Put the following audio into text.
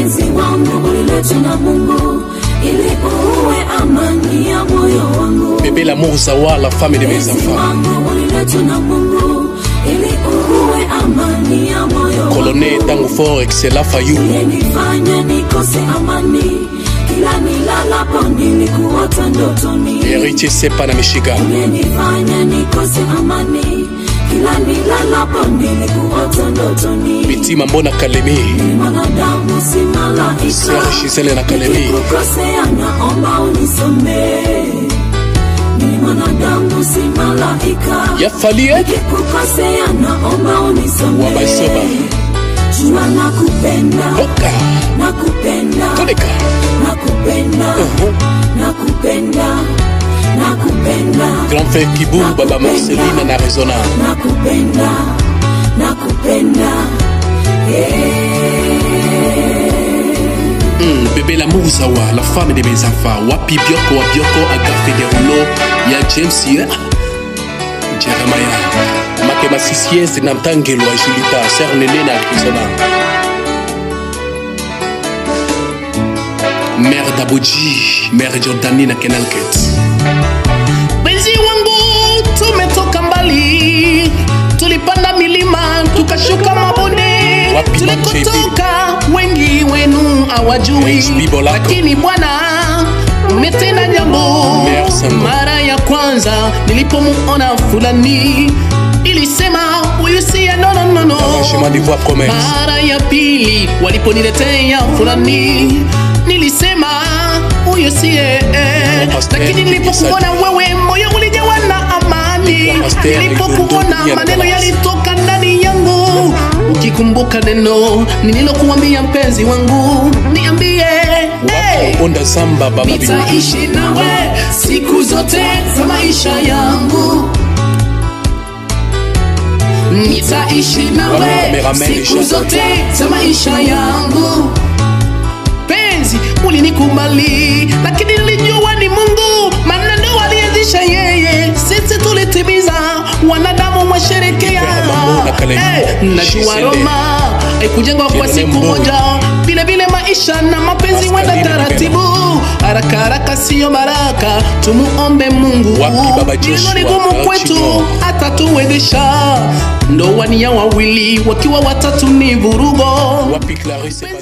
mpenzi wangu uliletwa na Mungu ili uwe amani ya moyo wangu. Bébé l'amour Zawa, la femme de mes Mpenzi enfants. wangu uliletwa na Mungu ili uwe amani ya moyo wangu. Colonel Tango Fort, excellent Fayou. Ulinifanya nikose amani kila nilalapo nilikuota ndotoni. Héritier Sepa na Michigan. Ulinifanya nikose amani kila nilalapo nilikuota ndotoni. Bitima Mbona Kalemi. Ni mwanadamu si malaika. Sœur Gisèle na Kalemi. Nikikukosea naomba unisamehe. Ni mwanadamu si malaika. Ya Falie. Nikikukosea naomba Wa unisamehe. Baisoba. Jua nakupenda. Hoka. nakupenda Koleka. nakupenda nakupenda nakupenda Grand frère Kibou, Baba Marcelina na Arizona. nakupenda nakupenda Hmm, bébé l'amour Zawa, la femme de mes enfants. Wapi Bioko, wa Bioko, Agafe de Rouleau. Ya James hier. Jeremiah. Makema Sisiez na Mtangelo wa Julita. Sœur Néné na Arizona. Mère Daboji, Mère Jordani na Kenalket. Benzi wangu tumetoka mbali, tulipanda milima tukashuka mabonde, Wapi tulikotoka wengi wenu hawajui, Praise be Bolako. lakini Bwana umetenda jambo. Merci, Mungu. Mara ya kwanza nilipomuona fulani ilisema huyu siye no, no, no, no. Chemin d'Ivoire Promesse. Mara ya pili waliponiletea fulani nilisema huyo siye eh. Pastor lakini nilipokuona wewe moyo ulijawa na amani Pastor nilipokuona Idodo maneno Diana yalitoka ndani yangu ukikumbuka neno nililokuambia mpenzi wangu niambie hey. Onda Zamba, Baba Bibi. nitaishi nawe siku zote za maisha yangu nitaishi nawe Cameraman siku Richard. zote za maisha yangu penzi ulinikubali lakini nilijua ni mungu maana ndo alianzisha yeye sisi tulitimiza wanadamu washerekea Mambo na Kalemi. Eh, najua Shisele. roma haikujengwa kwa Kilole siku Mbongo. moja vile vile maisha na mapenzi Pastor wenda Lina taratibu haraka haraka siyo baraka tumuombe mungu Wapi Baba Joshua? Neno ni gumu El kwetu Chino. atatuwezesha ndoa ni ya wawili wakiwa watatu ni vurugo Wapi Clarisse